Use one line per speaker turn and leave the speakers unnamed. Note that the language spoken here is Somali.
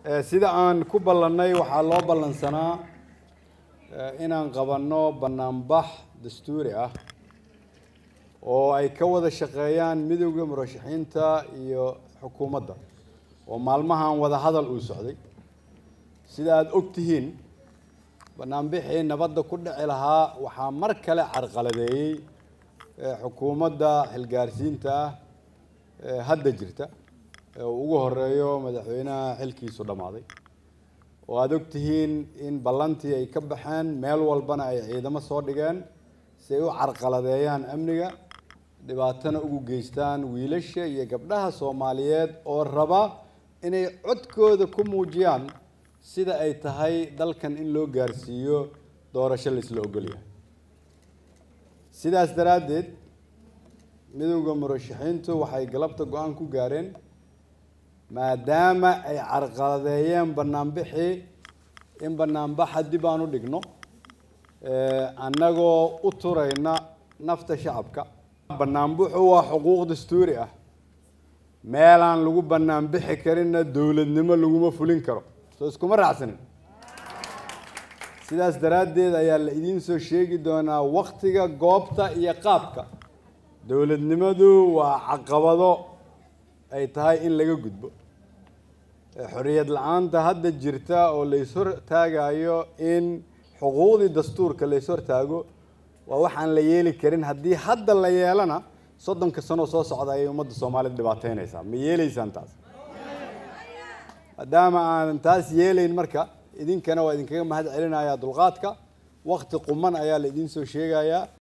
sida aan ku ballannay waxaa loo ballansanaa inaan qabanno bannaanbax dastuuri ah oo ay ka wada shaqeeyaan midowda murashaxiinta iyo xukuumadda oo maalmahan wada hadal uu socday sida aada og tihiin banaanbixii nabadda ku dhici lahaa waxaa mar kale carqaladeeyey xukuumadda xilgaarsiinta ah ee hadda jirta ee uu ugu horeeyo madaxweynaha xilkiisu dhammaaday oo aada og tihiin in ballantii ay ka baxeen meel walbana ay ciidamo soo dhigeen si ay u carqaladeeyaan amniga dhibaatana ugu geystaan wiilasha iyo gabdhaha soomaaliyeed oo raba inay codkooda ku muujiyaan sida ay tahay dalkan in loo gaarsiiyo doorasho la isla ogolyahay sidaas daraaddeed midowda murashaxiintu waxay galabta go-aan ku gaareen maadaama ay carqaladeeyeen banaanbixii in banaanbaxa dib aan u dhigno annagoo u turayna nafta shacabka banaanbuxu waa xuquuq dastuuri ah meelaan lagu banaanbixi karinna dowladnimo laguma fulin karo soo iskuma raacsanin sidaas daraaddeed ayaa la idiin soo sheegi doonaa waktiga goobta iyo qaabka dowladnimadu waa caqabado ay tahay in laga gudbo xorriyad la-aanta hadda jirta oo lays hortaagayo in xuquuqdii dastuurka lays hortaago waa waxaan la yeeli karin haddii hadda la yeelana soddonka sanoo soo socda ayay ummadda soomaalida dhibaateynaysaa ma yeelaysaan taas maadaama aanan taas yeelayn marka idinkana waa idinkaga mahad celinayaa dulqaadka wakti quman ayaa la idiin soo sheegayaa